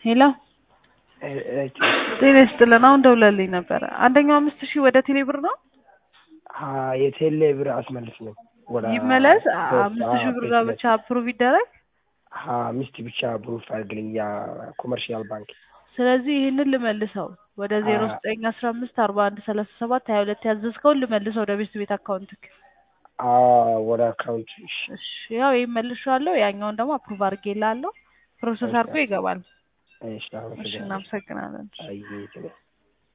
ሄሎ ጤና ይስጥልን። አሁን ደውለልኝ ነበረ። አንደኛው አምስት ሺህ ወደ ቴሌ ብር ነው የቴሌ ብር አስመልስ ነው ወደ ይመለስ። አምስት ሺህ ብር ጋር ብቻ አፕሩቭ ይደረግ። አምስት ብቻ ብሩፍ አድርግልኝ ያ ኮመርሻል ባንክ። ስለዚህ ይህንን ልመልሰው ወደ ዜሮ ዘጠኝ አስራ አምስት አርባ አንድ ሰላሳ ሰባት ሀያ ሁለት ያዘዝከውን ልመልሰው ወደ ቤት ቤት አካውንትክ። ወደ አካውንት እሺ፣ ያው ይህን መልሼዋለሁ። ያኛውን ደግሞ አፕሩቭ አድርጌልሃለሁ። ፕሮሰስ አድርጎ ይገባል። እሺ፣ እሺ፣ እናመሰግናለን። አመሰግናለሁ።